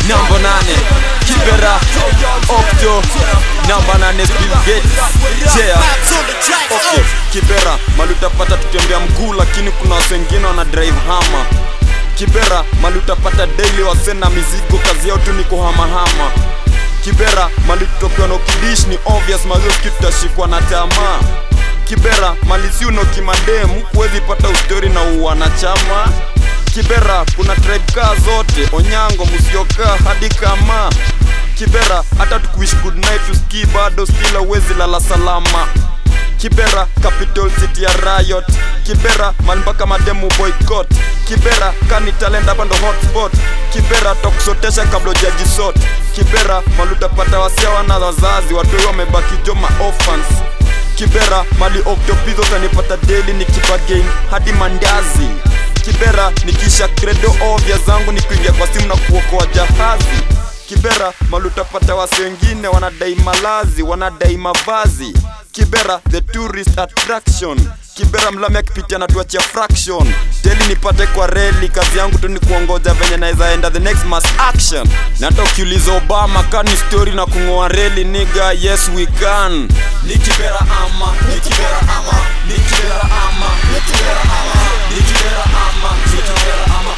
namba nane kibera okto namba nane Bill Gates yeah. okay. kibera mali utapata tutembea mguu lakini kuna watu wengine wana drive hama kibera mali utapata daily wasena mizigo kazi yao tu ni kuhamahama kibera mali tutokewa na ukidish ni obvious mazioski tutashikwa na tamaa kibera mali si uno kimademu kuwezi pata ustori na uwanachama kibera kuna tribe kaa zote onyango musioka hadi kama kibera hata tukuishi good night tuski bado still awezi lala salama kibera capital city ya riot kibera mali mpaka mademu boycott kibera kani talent hapa ndo hotspot kibera tokusotesha kabla ujajisot kibera mali utapata wasia wana wazazi watoi wamebaki joma orphans kibera mali oktopizo utanipata daily nikipagain hadi mandazi kibera nikisha credo ovya zangu ni kuingia kwa simu na kuokoa jahazi kibera mali utapata wasi wengine wanadai malazi wanadai mavazi kibera the tourist attraction kibera mlami akipitia na tuachia fraction deli nipate kwa reli kazi yangu tu ni kuongoja venye naweza enda the next mass action na hata ukiuliza obama kani story na kung'oa reli niga yes we can ni kibera ama ni kibera ama ni kibera ama ni kibera ama ni kibera ama ni kibera ama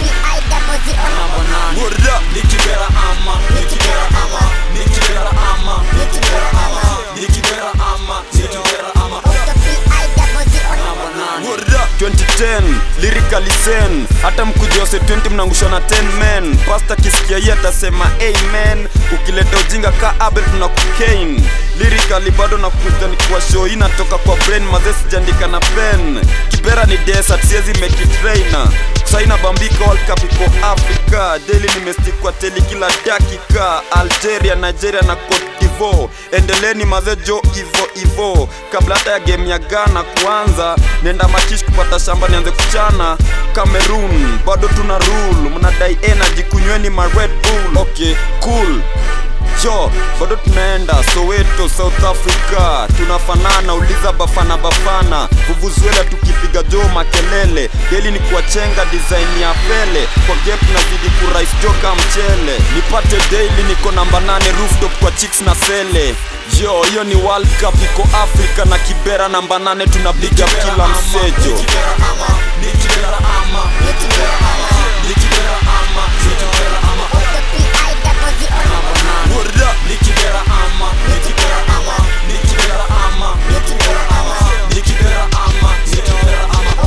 Word up. ni kibera ama ni kibera ama ni kibera ama ni kibera ama ni kibera ama ni kibera ama Word up. 2010 lyrically zen hata mkuja wase 20 mnangushwa na 10 men pasta kisikia hii atasema amen ukileta ujinga ka abel tuna kukain lyrically bado nakuja nikiwa show hii natoka kwa brain mazee sijaandika na pen kibera ni desert siezi make it raina saina bambika world cup iko africa daily nimestikwa teli kila dakika algeria nigeria na cote divo endeleni mazejo ivo ivo kabla hata ya game ya ghana kuanza nenda makish kupata shamba nianze kuchana cameroon bado tuna rule mnadai energy kunyweni ma red bull okay cool jo bado tunaenda soweto south africa tunafanana uliza bafana bafana vuvuzuela tukipiga jo makelele deli ni kuwachenga design ya pele kwa gap nazidi kurais joka mchele nipate daily niko namba 8 rooftop kwa chicks na sele yo hiyo ni world cup iko afrika na kibera namba 8 tunapiga kila msejo Word up. Nikibera ama, nikibera ama, nikibera ama, nikibera ama, nikibera ama, nikibera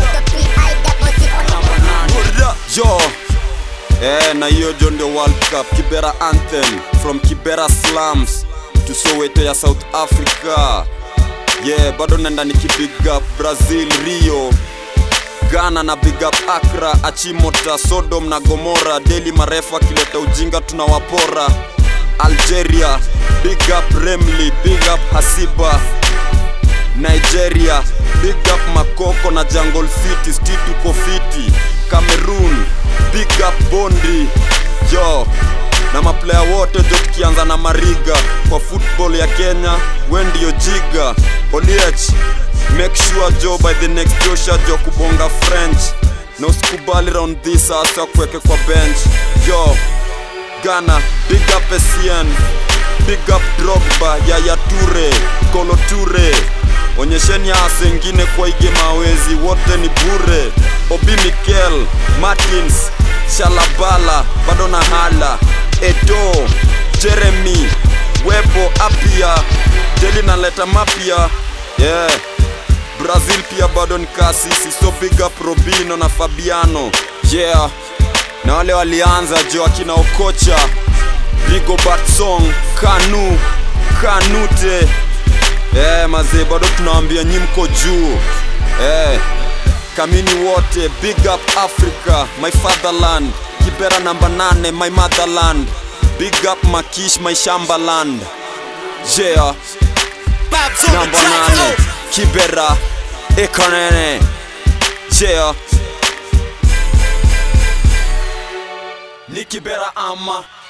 ama. Word up. Yo. Eh, na hiyo jo ndio World Cup Kibera anthem from Kibera slums to Soweto ya South Africa. Yeah, bado nenda nikibig up Brazil, Rio, Ghana na big up Accra, Achimota, Sodom na Gomora. Daily marefu akileta ujinga tunawapora. Algeria, big up Remli, big up Hasiba. Nigeria, big up Makoko na Jungle City, still tuko fiti. Cameroon, big up Bondi. Yo, na maplaya wote jo tukianza na Mariga kwa football ya Kenya, we ndio jiga. Oliech, make sure jo by the next Joshua jo kubonga French na usikubali round this hasa kuweke kwa bench. Yo, Ghana, big up Essien, big up Drogba, Yaya Toure, Kolo Toure. Onyesheni hasa wengine kwa ige mawezi, wote ni bure. Obi Mikel, Martins, Shalabala, bado na hala, Eto, Jeremy, Webo, Apia, Deli naleta mapya, yeah. Brazil pia bado ni kasisi, so big up Robino na Fabiano, yeah na wale walianza jo akina Okocha, Rigobert Song, Kanu, Kanute. Eh, mazee bado tunawaambia nyi mko juu. Eh, kamini wote, big up Africa, my fatherland. Kibera namba nane, my motherland. Big up Makish, my Shambaland. Yeah, namba nane, Kibera, Ekanene. Yeah. Ni Kibera ama